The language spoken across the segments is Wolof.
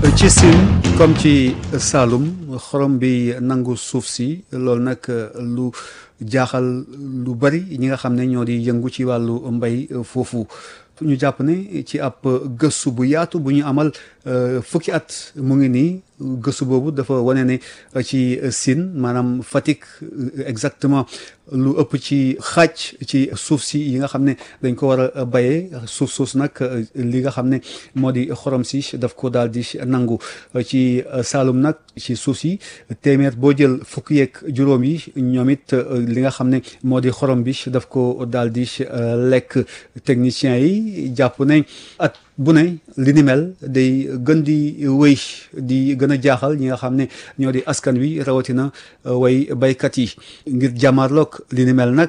ci Sine comme ci Saloum xorom bi nangu suuf si loolu nag lu jaaxal lu bari ñi nga xam ne ñoo di yëngu ci wàllu mbay foofu ñu jàpp ne ci ab gëstu bu yaatu bu ñu amal fukki at mu ngi nii gëstu boobu dafa wane ne ci Sine maanaam Fatick exactement lu ëpp ci xaaj ci suuf si yi nga xam ne dañ ko war a bayee suuf suus nag li nga xam ne moo di xorom si daf ko daal di nangu ci Saalum nag ci suuf si téeméer boo jël fukki yeeg juróom yi ñoom it li nga xam ne moo di xorom bi daf ko daal di lekk techniciens yi jàpp ne at bu ne li ni mel day gën di wéy di gën a jaaxal ñi nga xam ne ñoo di askan wi rawatina way baykat yi ngir jàmmarloog li ni mel nag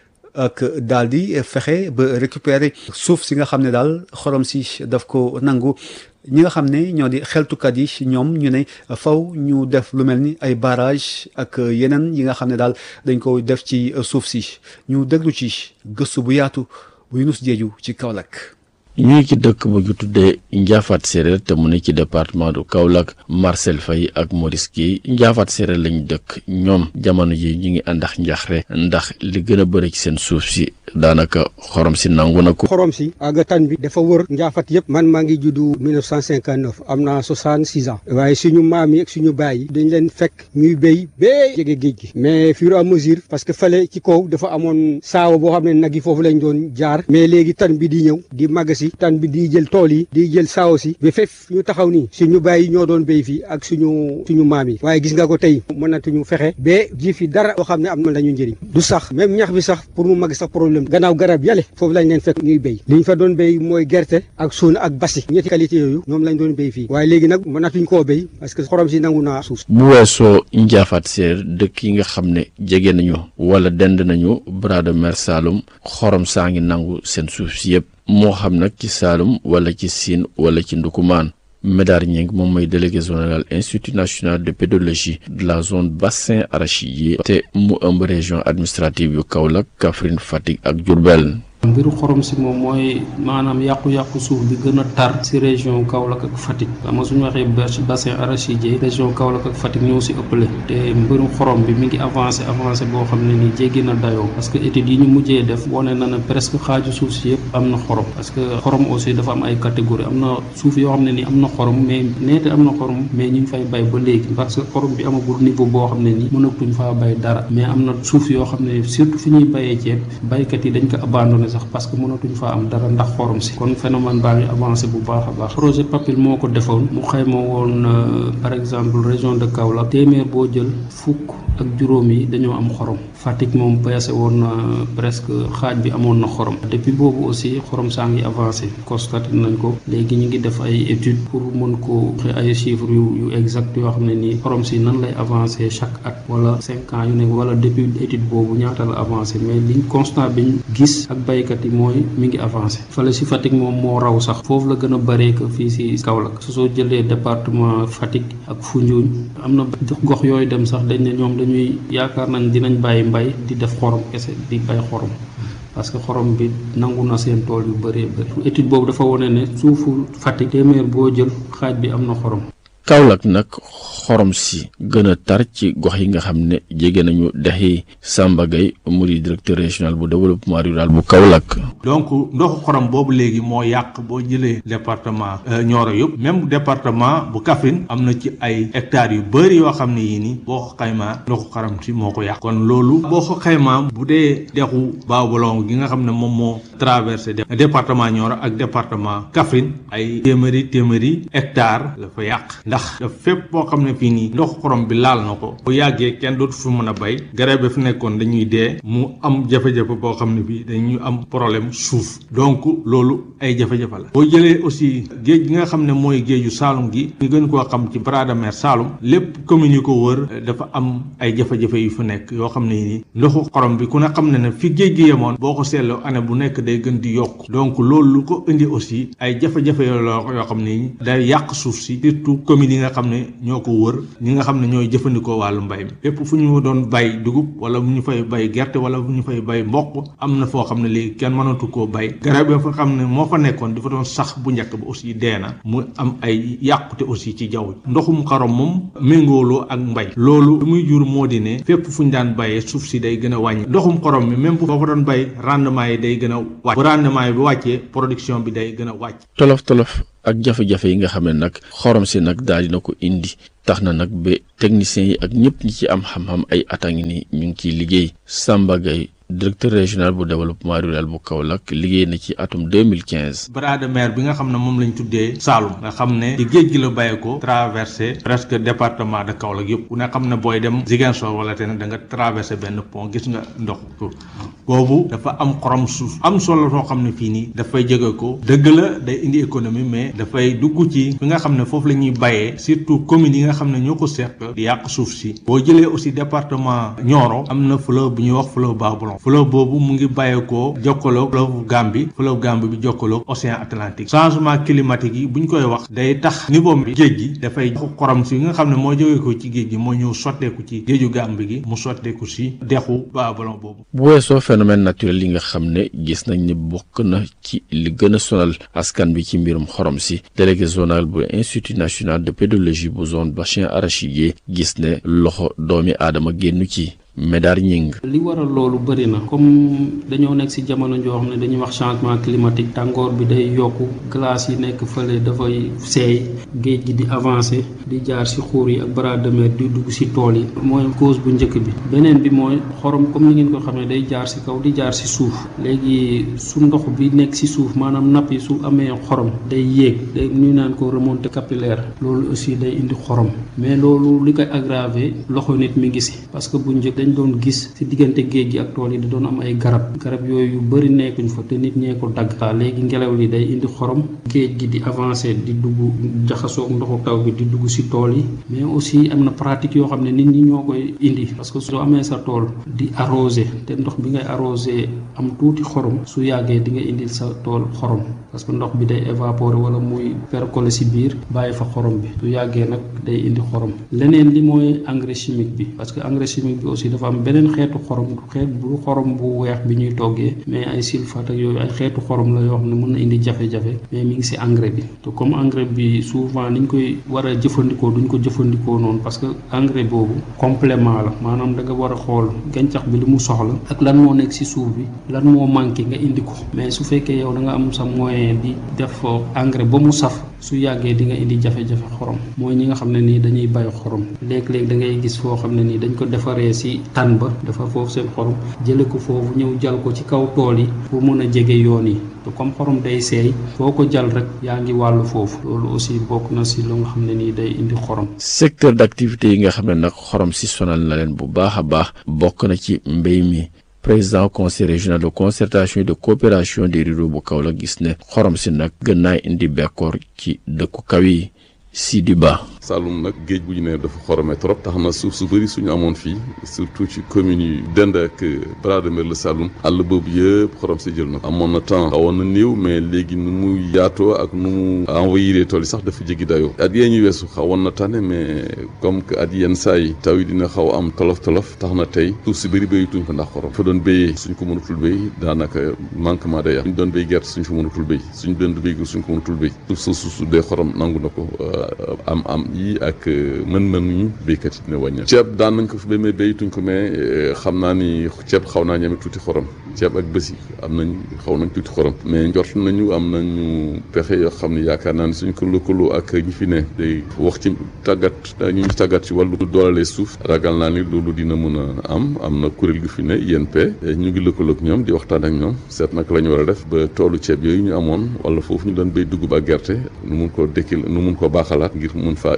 ak daal di fexe ba récupérer suuf si nga xam ne daal xorom si daf ko nangu ñi nga xam ne ñoo di xeltukat yi ñoom ñu ne faw ñu def lu mel ni ay barrage ak yeneen yi nga xam ne daal dañ ko def ci suuf si ñu déglu ci gëstu bu yaatu bu Yunus Jeeju ci Kaolack ñu ngi ci dëkk bu ñu tuddee Njaafaat Séeréer te mu ne ci département du Kaolack Marcel Faye ak Maurice Guèye Njaafaat Séeréer lañ dëkk ñoom jamono ji ñu ngi àndax njaxre ndax li gën a bëri ci seen suuf si daanaka xorom si nangu na ko. xorom si ak tan bi dafa wër Njaafat yëpp man maa ngi juddu 1959 am naa 66 ans waaye suñu maam yi ak suñu baay yi dañ leen fekk ñuy béy bee jege géej gi mais fur et à mesure parce que fale ci kaw dafa amoon saawa boo xam ne nag yi foofu lañ doon jaar mais léegi tan bi di ñëw di màgg si tan bi di jël tool yi di jël saawa si ba fef ñu taxaw nii suñu baay yi ñoo doon béy fii ak suñu suñu maam yi waaye gis nga ko tey mënatuñu fexe ba ji fi dara loo xam ne am na lañu njëriñ du sax même ñax bi sax pour mu màgg sax problème gannaaw garab yàlla foofu lañ leen fekk ñuy béy li ñu fa doon béy mooy gerte ak suuna ak basi ñetti qualité yooyu ñoom lañ doon béy fii waaye léegi nag mënatuñ koo béy parce que xorom si nangu naa suuf bu weesoo njaafaat séer dëkk yi nga xam ne jege nañu wala dend nañu bras de mer Saloum xorom saa ngi nangu seen suuf si yëpp moo xam nag ci Saloum wala ci Sine wala ci Ndukumaan Médar Ñing moom mooy délégué général institut national de pédologie de la zone bassin arachidier te mu ëmb région administrative yu Kaolack Kaffrine Fatick ak Diourbel mbiru xorom si moom mooy maanaam yàqu-yàqu suuf bi gën a tar si région Kaolack ak Fatick xam nga suñu waxee bassin arachidier région Kaolack ak Fatick ñoo si ëppale te mbirum xorom bi mi ngi avancé avancé boo xam ne ni jéggi na dayoo parce que études yi ñu mujjee def wane na ne presque xaaju suuf si yëpp am na xorom parce que xorom aussi dafa am ay catégorie am na suuf yoo xam ne ni am na xorom mais neete am na xorom mais ñu ngi fay bay ba léegi parce que xorom bi amagul niveau boo xam ne ni mënatuñ faa bay dara mais am na suuf yoo xam ne surtout fi ñuy bayee ceeb baykat yi dañ ko abandonné sax parce que mënatuñ faa am dara ndax xorom si kon phénomène baa ngi avancé bu baax a baax projet PAPIL moo ko defoon mu xayma woon par exemple région de Kaolack téeméer boo jël fukk ak juróom yi dañoo am xorom Fatick moom peese woon na presque xaaj bi amoon na xorom depuis boobu aussi xorom saa ngi avancé constaté nañ ko léegi ñu ngi def ay études pour mën ko ay chiffres yu yu exact yoo xam ne nii xorom si nan lay avancé chaque at wala cinq ans yu nekk wala depuis étude boobu ñaata la avancé mais liñ constat biñ gis ak baykat yi mooy mi ngi avancé fale si Fatick moom moo raw sax foofu la gën a bëree que fii si Kaolack su soo jëlee département Fatick ak Foundiougne am na gox yooyu dem sax dañ ne ñoom dañuy yaakaar nañ dinañ bàyyi mbay di def xorom kese di bay xorom parce que xorom bi nangu na seen tool yu bëree bëri étude boobu dafa wane ne suufu Fatick téeméer boo jël xaaj bi am na xorom Kaolack nag xorom si gën a tar ci gox yi nga xam ne jege nañu dexi Samba Gueye mu di directeur régional bu développement rural bu Kaolack. donc ndoxu xorom boobu léegi moo yàq boo jëlee département Nioro yëpp même département bu Kaffrine am na ci ay hectares yu bëri yoo xam ne yii nii boo ko xaymaa ndoxu xorom si moo ko yàq kon loolu boo ko xaymaa bu dee dexu Baobulong gi nga xam ne moom moo traversé département Nioro ak département Kaffrine ay téeméeri téeméeri hectares la fa yàq. ndax daf fépp boo xam ne fii nii ndox xorom bi laal na ko bu yàggee kenn dootu fi mën a bay garab bi fi nekkoon dañuy dee mu am jafe-jafe boo xam ne bii dañuy am problème suuf donc loolu ay jafe-jafe la boo jëlee aussi géej gi nga xam ne mooy géeju Saalum gi ñu gën koo xam ci bras de mer Saalum lépp commune yi ko wër dafa am ay jafe-jafe yu fi nekk yoo xam ne nii ndoxu xorom bi ku ne xam ne ne fi géej gi yemoon boo ko seetloo année bu nekk day gën di yokk donc loolu lu ko indi aussi ay jafe-jafe yoo yoo xam ne day yàq suuf si surtout communes yi nga xam ne ñoo ko wër ñi nga xam ne ñooy jëfandikoo wàllu mbay mi fépp fu ñu doon bay dugub wala bu ñu fay bay gerte wala bu ñu fay bay mboq am na foo xam ne léegi kenn mënatu koo bay garab yi fa xam ne moo fa nekkoon dafa doon sax bu njëkk ba aussi dee na mu am ay yàqute aussi ci jaww ji ndoxum xarom moom méngooloo ak mbay loolu lu muy jur moo di ne fépp fu ñu daan bayee suuf si day gën a wàññi ndoxum xorom mi même bu foo ko doon bay rendement yi day gën a wàcc bu rendement yi bu wàccee production bi day gën a wàcc tolof tolof ak jafe-jafe yi nga xam ne nag xorom si nag daal dina ko indi tax na nag ba techniciens yi ak ñëpp ñi ci am xam-xam ay at a ngi ni ñu ngi ciy liggéey Samba Gaye directeur régional bu développement rural bu Kaolack liggéey na ci atum 2015. bras de mer bi nga xam ne moom lañ tuddee Saloum nga xam ne ci géej gi la bàyyi ko traversé presque département de Kaolack yëpp ku ne xam ne booy dem Ziguinchor wala te ne da nga traversé benn pont gis nga ndox boobu dafa am xorom suuf am solo soo xam ne fii nii dafay jóge ko dëgg la day indi économie mais dafay dugg ci fi nga xam ne foofu la ñuy bayee surtout communes yi nga xam ne ñoo ko seq di yàq suuf si boo jëlee aussi département Nioro am na fleuve bu ñuy wax fleuve Babolon fleuve boobu mu ngi bàyyeekoo jokkaloo fleuve Gambie fleuve Gambie bi jokkaloo océan Atlantique changement climatique yi bu ñu koy wax day tax niveau bi géej gi dafay xorom si nga xam ne moo jógee ko ci géej gi moo ñëw sotteeku ci géeju Gambie gi mu sotteeku si dexu Babolon boobu. bu weesoo phénomène naturel yi nga xam ne gis nañ ne bokk na ci li gën a sonal askan bi ci mbirum xorom si délégué zonal bu institut national de pédologie bu zone bassin arachidier gis ne loxo doomi aadama génnu ci Médar Ñing li waral loolu bëri na comme dañoo nekk ci jamono joo xam ne dañuy wax changement climatique tàngoor bi day yokku glace yi nekk fële dafay seey géej gi di avancer di jaar ci xuur yi ak bras de mer di dugg ci tool yi mooy cause bu njëkk bi beneen bi mooy xorom comme ni ngeen ko xam ne day jaar ci kaw di jaar ci suuf léegi su ndox bi nekk ci suuf maanaam napp yi su amee xorom day yéeg day ñu naan ko remontée capillaire loolu aussi day indi xorom mais loolu li koy aggraver loxo nit mi ngi ci parce que bu njëkk dañ doon gis ci diggante géej gi ak tool yi da doon am ay garab garab yooyu yu bari nekkuñ fa te nit ñee ko dagg léegi ngelaw li day indi xorom géej gi di avancer di dugg jaxasoog ndoxu taw bi di dugg ci tool yi mais aussi am na pratique yoo xam ne nit ñi ñoo koy indi parce que soo amee sa tool di arroser te ndox bi ngay arroser am tuuti xorom su yàggee di nga indil sa tool xorom parce que ndox bi day évaporer wala muy percoler ci biir bàyyi fa xorom bi su yàggee nag day indi xorom leneen li mooy engrais chimique bi parce que engrais chimique bi aussi dafa am beneen xeetu xorom du xeet bu xorom bu weex bi ñuy toggee mais ay sulfate ak yooyu ay xeetu xorom la yoo xam ne mën na indi jafe-jafe mais mi ngi ci engrais bi te comme engrais bi souvent niñ koy war a jëfandikoo duñ ko jëfandikoo noonu parce que engrais boobu complément la maanaam da nga war a xool gàncax bi li mu soxla ak lan moo nekk ci suuf bi lan moo manqué nga indi ko mais su fekkee yow da nga am sa moyen di def engrais ba mu saf su yàggee di nga indi jafe-jafe xorom mooy ñi nga xam ne nii dañuy bay xorom léeg-léeg da ngay gis foo xam ne nii dañ ko defaree ci tan ba dafa foofu seen xorom jële ko foofu ñëw jal ko ci kaw tool yi pour mën a jege yoon yi te comme xorom day seey foo ko jal rek yaa ngi wàllu foofu loolu aussi bokk na ci lu nga xam ne nii day indi xorom. secteur d'activité yi nga xam ne nag xorom si sonal na leen bu baax a baax bokk na ci mbéy mi. président conseil régional de concertation et de coopération des ruraux bu Kaolack gis ne xorom si nag gën naa indi bekkoor ci dëkku kaw yi Sidi Ba Saloum nag géej bu ñu ne dafa xorome trop tax na suuf su bëri suñu amoon fii surtout ci communes yi dend ak bras de mer la Saloum àll boobu yëpp xorom si jël na ko amoon na temps xawoon na néew mais léegi nu mu yaatoo ak nu mu envoyé tool yi sax dafa jéggi dayoo at yee ñu weesu xawoon na tane mais comme que at yenn saa yi taw yi dina xaw am tolof tolof tax na tey suuf si bëri béyituñ ko ndax xorom fa doon béyee suñ ko mënatul béy daanaka manquement day am suñ doon béy gerte suñ ko mënatul béy suñ doon béy suñ ko mënatul béy suuf sa suuf dee xorom nangu na ko am am yi ak mën-mën yi béykat yi dina wàññeeku ceeb daan nañ ko fi ba mais béyituñ ko mais xam naa ni ceeb xaw naa ñeme tuuti xorom ceeb ak bés yi am nañ xaw nañ tuuti xorom mais njort nañu am nañu pexe yoo xam ne yaakaar naa ni suñ ko lëkkaloo ak ñi fi ne day wax ci tàggat ñu ñu tàggat ci wàllu doolale suuf ragal naa ni loolu dina mën a am am na kuréel gi fi ne INP ñu ngi lëkkaloo ak ñoom di waxtaan ak ñoom seet naka la ñu war a def ba toolu ceeb yooyu ñu amoon wala foofu ñu doon béy dugub ak gerte nu mun koo dekkil nu mun koo baaxalaat ngir mun faa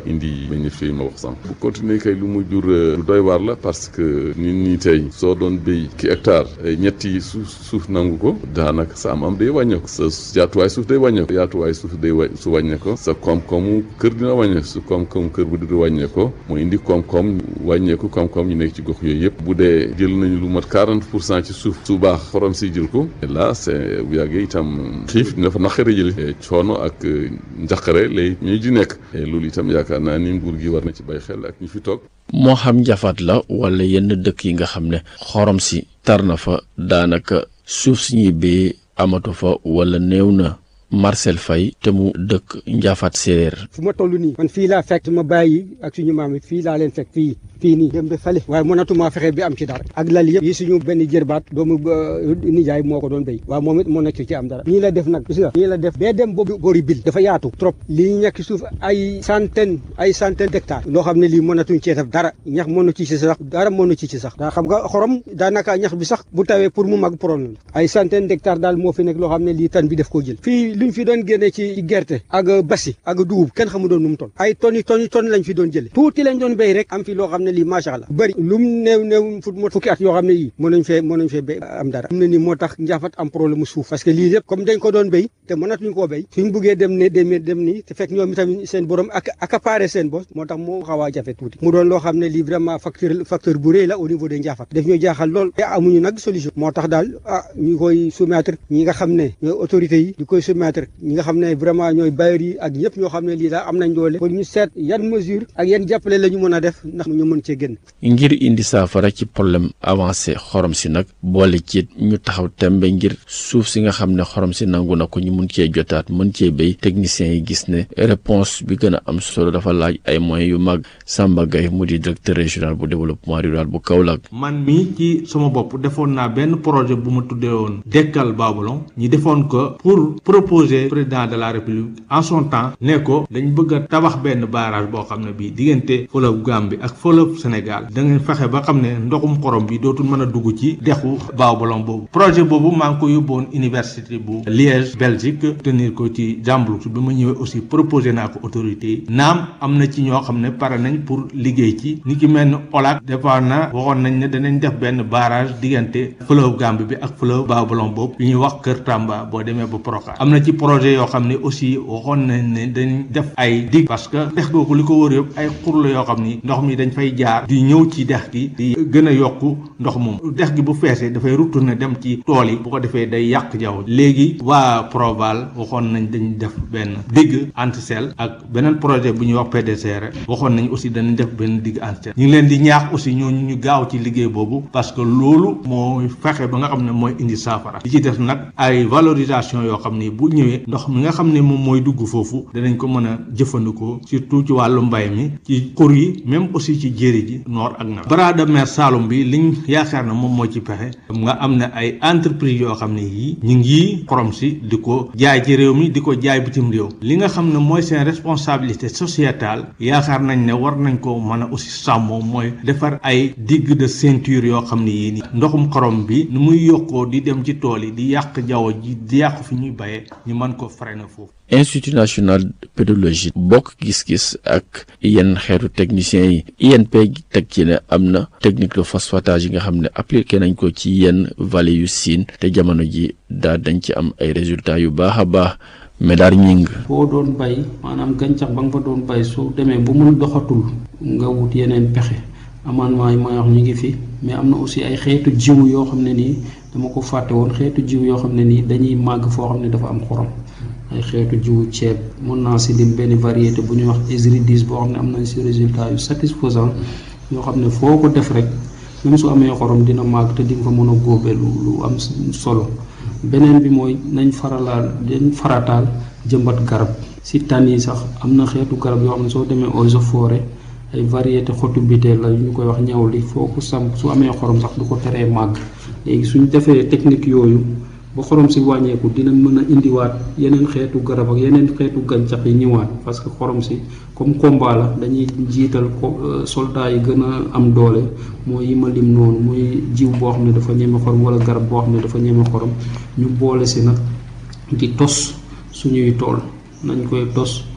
indi meññeef yi ma wax sànq bu continuer kay lu mu jur lu doy waar la parce que nit ñi tey soo doon béy ki hectare ñetti suuf suuf nangu ko daanaka sa am am day wàññeeku sa yaatuwaay suuf day wàññeeku yaatuwaay suuf day wa su wàññeeko sa koom-koomu kër dina wàññeeku su koom-koomu kër bu di wàññeeko mu indi koom-koom wàññeeku koom-koom ñu nekk ci gox yooyu yëpp bu dee jël nañu lu mat 40 pour cent ci suuf su baax xorom si jël ko là c'est bu yàggee itam xiif dina fa naqare jële coono ak njaqare lay ñuy di nekk loolu itam yaakaar naa ni nguur gi war na ci bàyyi xel ak ñi fi toog moo xam njafaat la wala yenn dëkk yi nga xam ne xorom si tar na fa daanaka suuf si ñuy béyee amatu fa wala néew na Marcel Faye te mu dëkk njaafaat séeréer fu ma toll nii man fii laa fekk ma bàyyi ak suñu maam yi fii laa leen fekk fii fii nii dem ba fale waaye mënatuma fexe bi am ci dara ak lal yëpp yi suñu benn jërbaat doomu nijaay moo ko doon béy waaw moom it moo nekk ci am dara nii la def nag gis nga nii la def bee dem boobu boori bil dafa yaatu trop lii ñekk suuf ay centaine ay centaine d'hectares loo xam ne lii mënatuñ cee def dara ñax mënu ci ci sax dara mënu ci ci sax daa xam nga xorom daanaka ñax bi sax bu tawee pour mu mag problème la ay centaine d'hectares daal moo fi nekk loo xam ne lii tan bi def koo jël fii luñ fi doon génne ci gerte ak basi ak dugub kenn xamu doon nu mu ton ay tonni tonni tonni lañ fi doon jële tuuti lañ doon béy rek am fi loo xam ne lii macha allah bëri lu mu néew néew fu fukki at yoo xam ne yii mën nañ fee mën nañ fee béy am dara am na ni moo tax njaafat am problème suuf parce que lii lépp comme dañ ko doon béy te mënatuñ koo béy suñ buggee dem ne dem dem nii te fekk ñoom itamit seen borom ak accaparé seen bos moo tax moo xaw a jafe tuuti mu doon loo xam ne lii vraiment facteur facteur bu rëy la au niveau de njaafat daf ñoo jaaxal lool te amuñu nag solution moo tax daal ah ñu koy soumettre ñi nga xam ne ñooy autorités yi di koy soumettre ñi nga xam ne vraiment ñooy bailleurs yi ak ñëpp ñoo xam ne lii daal am nañ doole pour ñu seet yan mesure ak yan jàppale la ñu mën a def ndax ñu mën cee génn ngir indi saafara ci problème avancé xorom si nag boole ci ñu taxaw tembe ngir suuf si nga xam ne xorom si nangu na ko ñu mun cee jotaat mën cee béy techniciens yi gis ne réponse bi gën a am solo dafa laaj ay moyens yu mag Samba Gaye mu di directeur régional bu développement rural bu Kaolack. man mii ci sama bopp defoon naa benn projet bu ma tuddee woon dekkal Babalon ñi defoon ko pour proposer président de la république en son temps ne ko dañ bëgg a tabax benn barrage boo xam ne bii diggante fleuve Gambie ak fleuve Sénégal da ngeen fexe ba xam ne ndoxum xorom bi dootul mën a dugg ci dexu Baobab boobu projet boobu maa ngi ko yóbboon université bu Liège Belgique tenir ko ci Jambloux bi ma ñëwee aussi proposé naa ko autorité yi naam am na ci ñoo xam ne pare nañ pour liggéey ci ni ki mel ni OLAC départ na waxoon nañ ne danañ def benn barrage diggante fleuve Gambie bi ak fleuve Baobab boobu yu ñuy wax Kër Tamba boo demee ba Proca am na ci projet yoo xam ne aussi waxoon nañ ne dañ def ay dig parce que dex googu li ko wër yëpp ay xur la yoo xam ni ndox mi dañ fay jaar di ñëw ci dex gi di gën a yokku ndox moom dex gi bu feesee dafay retourner dem ci tool yi bu ko defee day yàq jaww léegi waa Proval waxoon nañ dañ def benn digg antisel ak beneen projet bu ñuy wax PDCR waxoon nañ aussi dañu def benn digg antisel ñu ngi leen di ñaax aussi ñooñu ñu gaaw ci liggéey boobu parce que loolu mooy fexe ba nga xam ne mooy indi saafara li ci def nag ay valorisation yoo xam ni bu ñëwee ndox mi nga xam ne moom mooy dugg foofu danañ ko mën a jëfandikoo surtout ci wàllu mbay mi ci xur yi même aussi ci jéeri ji noor ak nawet bras de mer Saloum bi liñ yaakaar na moom moo ci pexe nga am na ay entreprise yoo xam ne yii ñu ngi xorom si di ko jaay ci réew mi di ko jaay bitim réew li nga xam ne mooy seen responsabilité sociétale yaakaar nañ ne war nañ ko mën a aussi sàmmoo mooy defar ay digue de ceinture yoo xam ne yii ni ndoxum xorom bi nu muy yokkoo di dem ci tool yi di yàq jaww ji di yàq fi ñuy bayee ñu mën ko freiner foofu institut national de pédologie bokk gis-gis ak yenn xeetu techniciens yi INP teg ci ne am na technique de phosphatage yi nga xam ne appliqué nañ ko ci yenn vallée yu siin te jamono ji daal dañ ci am ay résultats yu baax a baax Médar ñing boo doon bay maanaam gàncax ba nga fa doon bay soo demee ba mun doxatul nga wut yeneen pexe amendement yi may wax ñu ngi fi mais am na aussi ay xeetu jiw yoo xam ne nii dama ko fàtte woon xeetu jiw yoo xam ne nii dañuy màgg foo xam ne dafa am xorom ay xeetu jiwu ceeb mën naa si lim benn variété bu ñuy wax Esri 10 boo xam ne am nañ si résultat yu satisfaisant yoo xam ne foo ko def rek même su amee xorom dina màgg te di nga fa mën a góobe lu lu am solo beneen bi mooy nañ faralaal dañ farataal jëmbat garab si tànn yi sax am na xeetu garab yoo xam ne soo demee eaux et forêt ay variété xotu biteel la ñu koy wax ñaw li foo ko samp su amee xorom sax du ko teree màgg léegi suñ defee technique yooyu ba xorom si wàññeeku dina mën a indiwaat yeneen xeetu garab ak yeneen xeetu gàncax yi ñëwaat parce que xorom si comme combat la dañuy jiital ko soldats yi gën a am doole mooy yi ma lim noonu muy jiw boo xam ne dafa ñeme xorom wala garab boo xam ne dafa ñeme xorom ñu boole si nag di tos suñuy tool nañ koy tos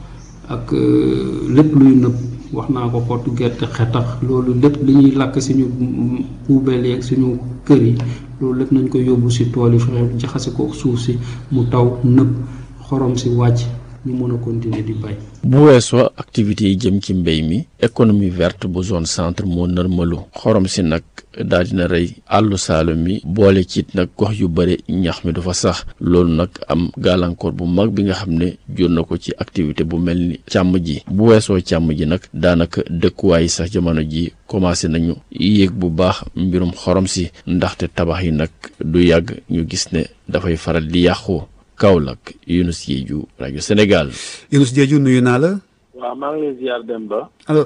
ak lépp luy nëb wax naa ko xottu gerte xetax loolu lépp li ñuy lakk suñu poubelle yeeg suñu kër yi loolu lépp nañ ko yóbbu si tool yi fexe jaxase ko suuf si mu taw nëb xorom si wàcc ñu mën a continuer di bay. bu weesoo activités yi jëm ci mbéy mi économie verte bu zone centre moo nërmalu xorom si nag daal dina rey àllu saalum mi boole ci nag gox yu bëri ñax mi du fa sax loolu nag am gàllankoor bu mag bi nga xam ne jur na ko ci activité bu mel ni càmm ji bu weesoo càmm ji nag daanaka dëkkuwaay sax jamono ji commencé nañu yéeg bu baax mbirum xorom si ndaxte tabax yi nag du yàgg ñu gis ne dafay faral di yàqu Kaolack Younous Diédhiou rajo Sénégal. Younous Diédhiou nuyu naa la. waaw maa ngi lay ziar Demba. alors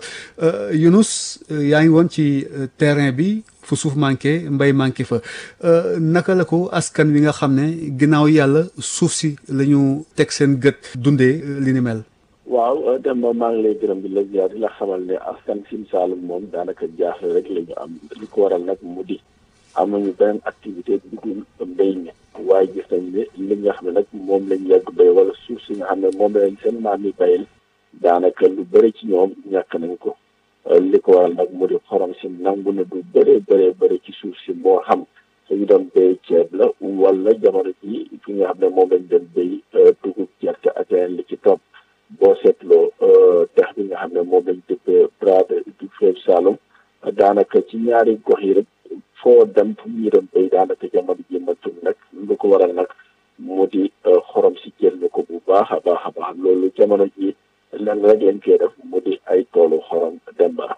Younous yaa ngi woon ci terrain bi fu suuf manqué mbay manqué fa naka la ko askan wi nga xam ne ginnaaw yàlla suuf si la ñu teg seen gët dundee li ni mel. waaw Demba maa ngi lay gërëm di la ziar di la xamal ne askan Sine Saalum moom daanaka jaaxle rek la ñu am li ko waral nag mu di amuñu beneen activité bu dul mbéy mi. waaye gis nañ ne li nga xam ne nag moom lañ yàgg béy wala suuf si nga xam ne moom lañ seen maam yi bayal daanaka lu bëri ci ñoom ñàkk nañ ko li ko waral nag mu di xorom si nangu na du bëree bëree bëri ci suuf si moo xam suñu doon béy ceeb la wala jamono ji fi nga xam ne moom lañ doon béy dugub gerte ak yeneen li ci topp boo seetloo dex bi nga xam ne moom lañ dëppee bras du fleuve Saloum daanaka ci ñaari gox yi rek foo dem fu ñu doon béy daanaka jamono ji matul nag lu ko waral nag mu di xorom si jël na ko bu baax a baax a baax loolu jamono ji lenn rek lañ koy def mu di ay toolu xorom demba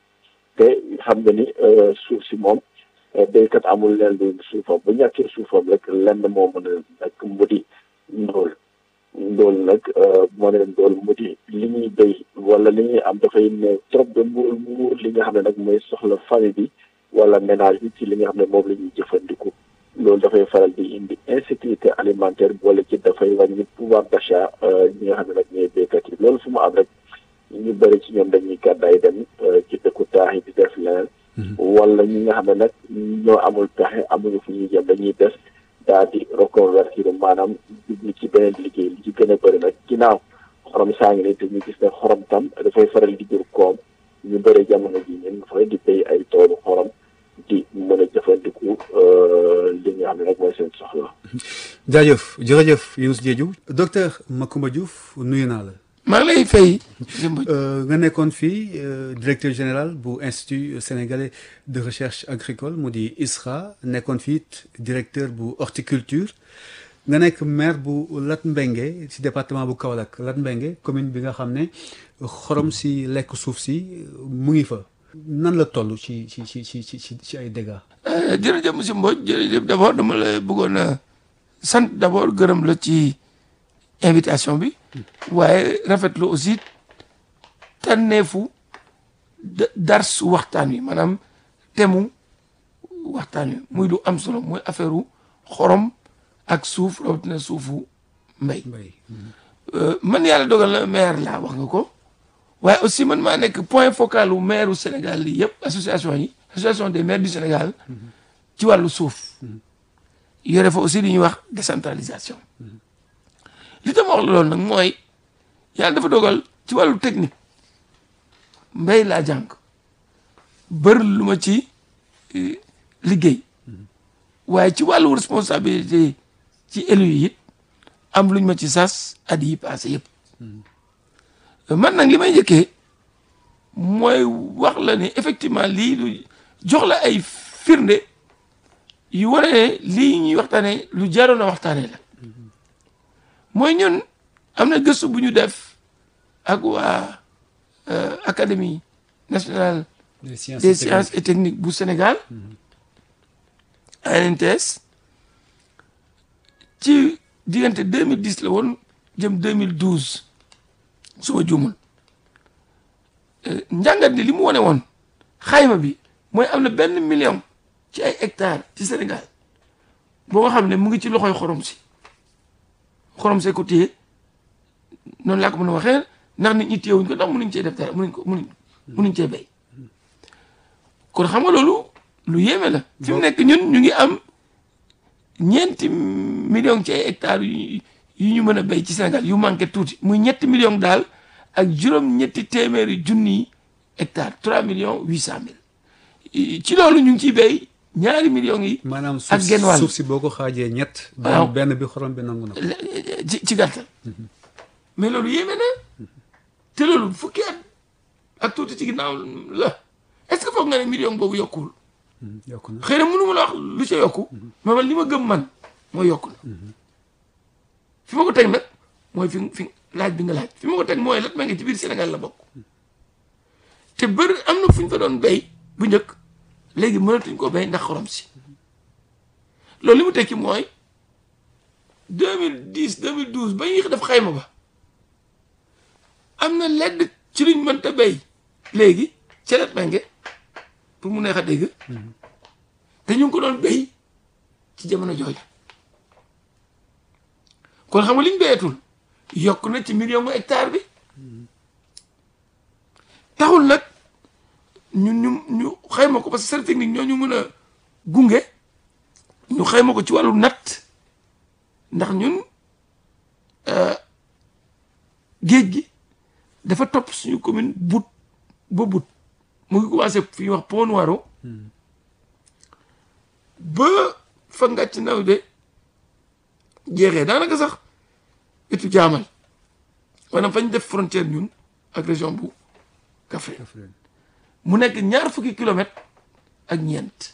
te xam nga ni suuf si moom béykat amul leen lu suufam bu ñàkkee suufam rek lenn moo mën a nag mu di ndóol ndóol nag moo ne ndóol mu di li ñuy béy wala li ñuy am dafay néew trop de muur muur li nga xam ne nag mooy soxla famille bi wala ménage bi ci li nga xam ne moom la ñuy jëfandiku loolu dafay faral di indi insécurité alimentaire boole ci dafay wàññi pouvoir d'achat ñi nga xam ne nag ñooy béykat yi loolu fu mu am rek ñu bëri ci ñoom dañuy gàddaay dem ci dëkku taax yi di def leneen wala ñi nga xam ne nag ñoo amul pexe amuñu fu ñuy jëm dañuy des daal di reconvertir maanaam jublu ci beneen liggéey li ci gën a bëri nag ginnaaw xorom saa ngi nii te ñu gis ne xorom tam dafay faral di jur koom ñu bëri jamono ji ñun fa di béy ay toolu xorom di mën a jëfandiku li nga xam ne nag mooy seen soxla. jaajëf jërëjëf Younous Diédhiou docteur Macoumba Diouf nuyu naa la. maa ngi lay fay. nga nekkoon fii directeur général bu institut sénégalais de recherche agricole mu di ISRA nekkoon fii directeur bu horticulture nga nekk maire bu Latmingué ci département bu Kaolack Latmingué commune bi nga xam ne xorom si lekk suuf si mu ngi fa. nan la toll ci ci ci ci ci ci ay dégâts. jërëjëf monsieur Mbodj jërëjëf d' abord dama la bëggoon a sant d' abord gërëm la ci invitation bi. waaye rafetlu aussi tànneefu dars waxtaan wi maanaam temu waxtaan wi muy lu am solo mooy affaire xorom ak suuf rawatina suufu mbay. man yàlla dogal na maire laa wax nga ko. waaye aussi man maa nekk point focal u maire u Sénégal lii yëpp association yi association des maires du Sénégal ci wàllu suuf yore fa aussi li ñuy wax décentralisation li tam wax la loolu nag mooy yàlla dafa dogal ci wàllu technique mbéy laa jàng bër lu ma ci liggéey waaye ci wàllu responsabilité ci élu yi it am luñ ma ci sas at yi passé yëpp man nag li may njëkkee mooy wax la ne effectivement lii lu jox la ay firnde yu wane ne lii ñuy waxtaanee lu jaroon a waxtaanee la mooy ñun am na gëstu bu ñu def ak waa académie nationale des sciences et techniques bu Sénégal ANTS ci diggante 2010 la woon jëm 2012 su ma juumul njàngat li li mu wane woon xayma bi mooy am na benn million ci ay hectares ci Sénégal boo nga xam ne mu ngi ci loxoy xorom si xorom see ko téye noonu laa ko mën a waxee ndax nit ñi téyewuñ ko ndax mënuñ cee def dara mënuñ ko mënuñ mënuñ cee béy kon xam nga loolu lu yéeme la fi mu nekk ñun ñu ngi am ñeenti million ci ay hectares yu yu ñu mën a béy ci Sénégal yu manqué tuuti muy ñetti million daal ak juróom-ñetti téeméeri junni hectares trois millions huit cent mille ci loolu ñu ngi ciy béy ñaari millions yi. maanaam ak suuf genn wàll suuf si boo ko xaajee ñett. waaw benn benn bi xorom bi nangu na ko. ci ci gàttal mais loolu yéeme na te loolu fukki at ak tuuti ci ginnaaw la est-ce que foog nga ne million boobu yokkuwul yokku na xëy na mënu ma la wax lu ca yokku mais man li ma gëm man mooy yokku na fi ma ko teg nag mooy fi fi laaj bi nga laaj fi ma ko teg mooy lat ma ngi ci biir Sénégal la bokk te bëri am na fu ñu fa doon béy bu njëkk léegi mënatuñ ko béy ndax xorom si loolu li mu tekki mooy 2010 2012 ba ñuy def xayma ba am na ledd ci luñ mënta béy léegi ca lat ma ngi pour mu neex a dégg te ñu ngi ko doon béy ci jamono jooju kon xam nga liñ béyatul yokk na ci million mu hectare bi taxul nag ñun ñu ñu xayma ko parce que service technique ñoo ñu mën a gunge ñu xayma ko ci wàllu natt ndax ñun géej gi dafa topp suñu commune but ba but mu ngi commencé fi ñuy wax Pont Noiro ba fa ngàcc naw de jeexee daanaka sax étu jaamal maanaam fañ def frontière ñun ak région bu Kaffrine mu nekk ñaar fukki kilomètre ak ñeent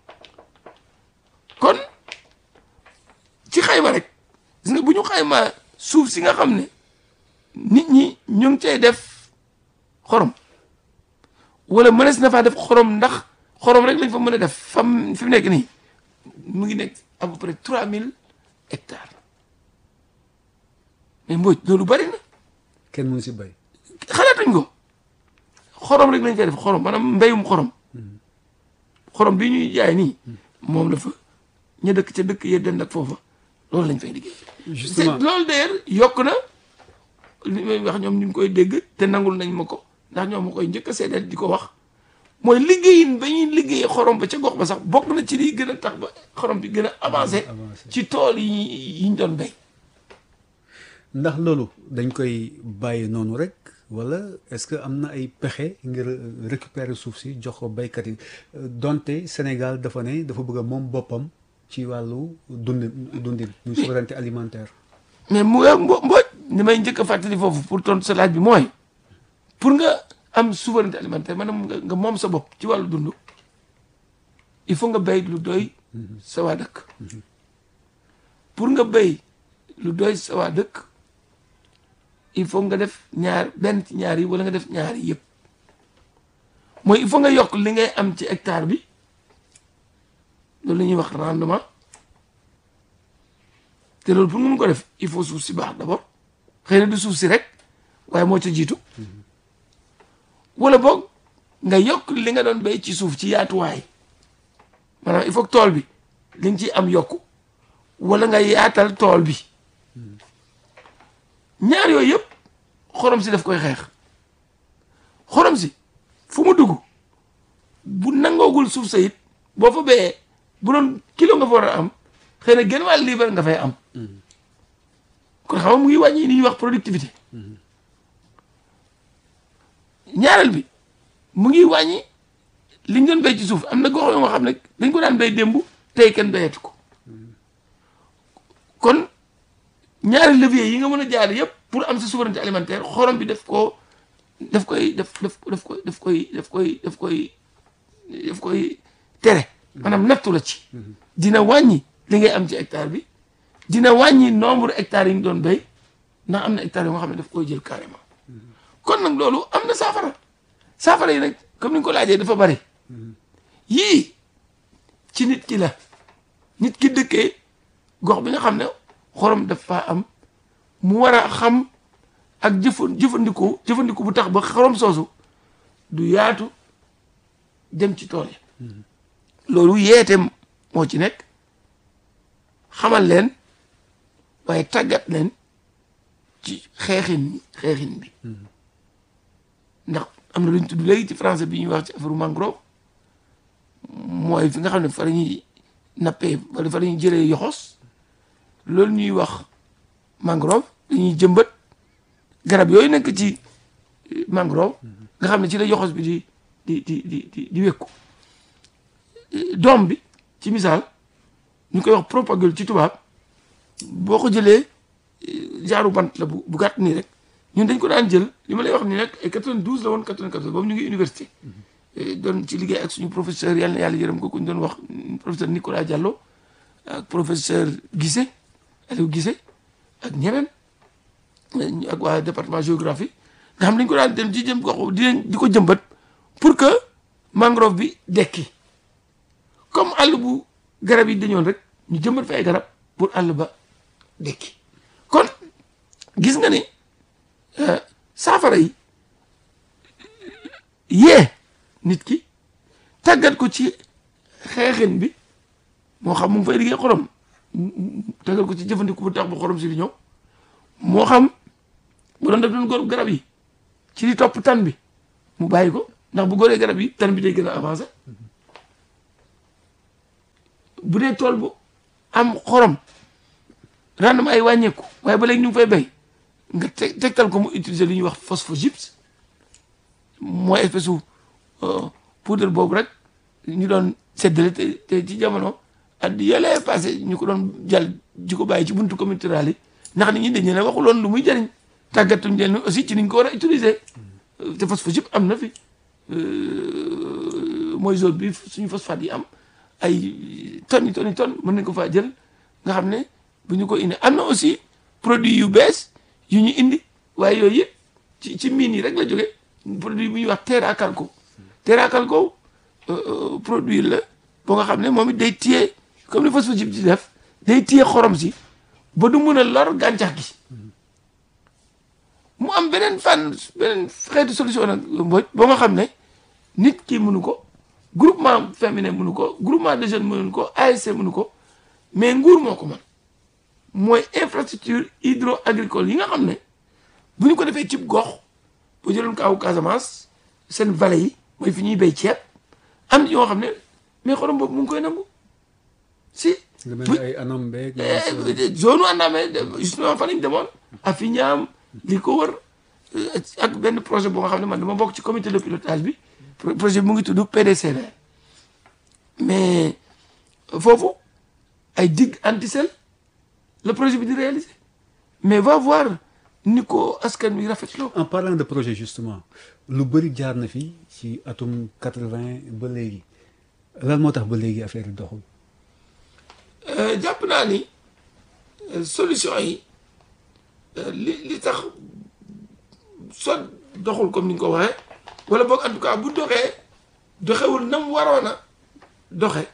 kon ci xayma rek gis nga bu ñu xaymaa suuf si nga xam ne nit ñi ñu ngi cay def xorom wala mënees na faa def xorom ndax xorom rek lañ fa mën a def fam fi mu nekk nii mu ngi nekk à peu près trois mille hectares mais Mbodj loolu bari na kenn mënu si bay xalaatuñ ko xorom rek lañ fay def xorom maanaam mbéyum xorom xorom bi ñuy jaay nii moom la fa ña dëkk ca dëkk ya dend ak foofa loolu lañ fay liggéey. justement loolu d'ailleurs yokk na li may wax ñoom ñu ngi koy dégg te nangul nañ ma ko ndax ñoom ma koy njëkk a seedeel di ko wax mooy liggéeyin ba ñuy liggéey xorom ba ca gox ba sax bokk na ci liy gën a tax ba xorom bi gën a avancé ci tool yi yi ñu doon béy. ndax loolu dañ koy bàyyi noonu rek wala est-ce que am na ay pexe ngir récupérer suuf si jox ko baykat yi donte Sénégal dafa ne dafa bëgg a moom boppam ci wàllu dundin dundin muy souveraineté alimentaire. mais mu nga mbo mbooj ni may njëkk a fàttali foofu pour tontu sa laaj bi mooy pour nga am souveraineté alimentaire maanaam nga nga moom sa bopp ci wàllu dund il faut nga béy lu doy sa waa dëkk pour nga béy lu doy sa waa dëkk il faut nga def ñaar benn ci ñaar yi wala nga def ñaar yi yëpp mooy il faut nga yokk li ngay am ci hectare bi loolu la ñuy wax rendement te loolu pour nga mun ko def il faut suuf si baax d'abord xëy na du suuf si rek waaye moo ca jiitu wala boog nga yokk li nga doon béy ci suuf ci yaatuwaay maanaam il faut que tool bi li nga ciy am yokku wala nga yaatal tool bi ñaar yooyu yëpp xorom si daf koy xeex xorom si fu mu dugg bu nangoogul suuf sa it boo fa béyee bu doon kilo nga fa war a am xëy na genn wàll liibar nga fay am kon xam nga mu ngi wàññi li ñuy wax productivité ñaareel bi mu ngi wàññi li ñu doon béy ci suuf am na gox yoo nga xam ne dañ ko daan béy démb tey kenn béyatu ko kon ñaari levier yi nga mën a jaar yëpp pour am sa souveraineté alimentaire xorom bi daf koo daf koy daf daf daf koy daf koy daf koy daf koy daf koy tere maanaam nattu la ci dina wàññi li ngay am ci hectare bi dina wàññi nombre hectares yi ñu doon béy ndax am na hectares yoo nga xam ne daf koy jël carrément kon nag loolu am na saafara saafara yi nag comme ni nga ko laajee dafa bari yii ci nit ki la nit ki dëkkee gox bi nga xam ne xorom dafa am mu war a xam ak jëfa jëfandiku jëfandiku bu tax ba xorom soosu du yaatu dem ci tool yi loolu yeete moo ci nekk xamal leen waaye tàggat leen ci xeexin xeexin bi ndax am na lu ñu tudd léegi ci français bi ñuy wax ci affaire mangrove mooy fi nga xam ne fa la ñuy nappee wala fa la ñuy jëlee yoxos loolu ñuy wax mangrove dañuy jëmbat garab yooyu nekk ci mangrove nga xam ne ci la yoxos bi di di di di di di wékku doom bi ci misaal ñu koy wax propagule ci tubaab boo ko jëlee jaaru bant la bu bu gàtt nii rek ñun dañ ko daan jël li ma lay wax nii nag ay 92 la woon 94 boobu ñu ngi université doon ci liggéey ak suñu professeur yàlla na yàlla yërëm ko ku ñu doon wax professeur Nicolas Diallo ak professeur Guissé Aliou Guissé ak ñeneen ak waa département géographie nga xam dañ ko daan dem ci jëm gox di di ko jëmbat pour que mangrove bi dekki comme àll bu garab yi dañoon rek ñu jëmbat fa ay garab pour àll ba dekki kon gis nga ne saafara yi yee nit ki tàggat ko ci xeexin bi moo xam mu ngi fay liggéey xorom tàggat ko ci jëfandiku bu tax ba xorom si di ñëw moo xam bu doon def doon góor garab yi ci di topp tan bi mu bàyyi ko ndax bu góoree garab yi tan bi day gën a avancé bu dee tool bu am xorom rendement ay wàññeeku waaye ba léegi ñu ngi fay béy nga teg tegtal ko mu utiliser li ñuy wax phosphogypse mooy espèce su poudre boobu rek ñu doon séddale te te ci jamono at yële passé ñu ko doon jàll ji ko bàyyi ci buntu communauté rurale yi ndax nit ñi dañu ne waxuloon lu muy jëriñ tàggatuñ leen aussi ci niñ ko war a utiliser te phosphogypse am na fi mooy zone bi suñu phosphate yi am ay tonnes yi tonnes yi tonnes mën nañ ko faa jël nga xam ne bu ñu ko indi am na aussi produit yu bees yu ñu indi waaye yooyu yëpp ci ci mine yi rek la jóge produit bu ñuy wax terra calco terra calco produit la boo nga xam ne moom it day téye comme ni phosphogypse di def day téye xorom si ba du mun a lor gàncax gi mu am beneen fànn beneen xeetu solution nag mboj boo nga xam ne nit ki mënu ko groupement féminin mënu ko groupement de jeunes mënu ko ASC mënu ko mais nguur moo ko mën mooy infrastructure hydro agricole yi nga xam ne bu ñu ko defee cib gox bu jëloon kaawu Casamance seen vallée yi mooy fi ñuy béy ceeb am yoo xam ne mais xorom boobu mu ngi koy nangu si. lu mel ni ay anam beeg. zone Anamé justement fan lañ demoon a fi ñaam li ko wër ak benn projet boo nga xam ne man dama bokk ci comité de pilotage bi projet bi mu ngi tudd PDCV mais foofu ay digue antisel le projet bi di réaliser mais va voir ni ko askan wi rafetloo. en parlant de projet justement lu bëri jaar na fi ci atum quatre-vingt ba léegi lan moo tax ba léegi affaire yi doxul. jàpp naa ni solution yi li li tax soit doxul comme ni nga ko waxee wala boog en tout cas bu doxee doxewul nam waroon a doxe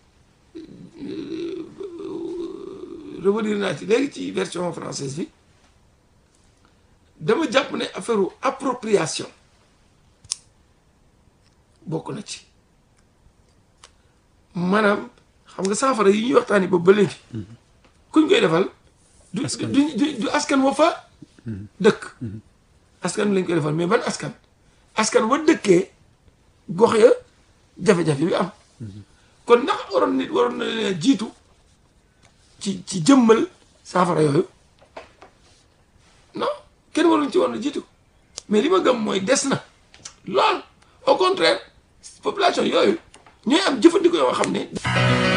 revenir naa ci léegi ci version française bi dama jàpp ne affaire appropriation bokk na ci maanaam xam nga saafara yi ñuy waxtaani boobu ba léegi kuñ koy defal du du du askan wa fa dëkk askan lañ koy defal mais ban askan askan wa dëkkee gox ya jafe-jafe bi am kon ndax waroon nit waroon na leen jiitu ci ci jëmmal saafara yooyu non kenn waruñ ci war na jiitu mais li ma gëm mooy des na lool au contraire population yooyu ñooy am jëfandikoo yoo xam ne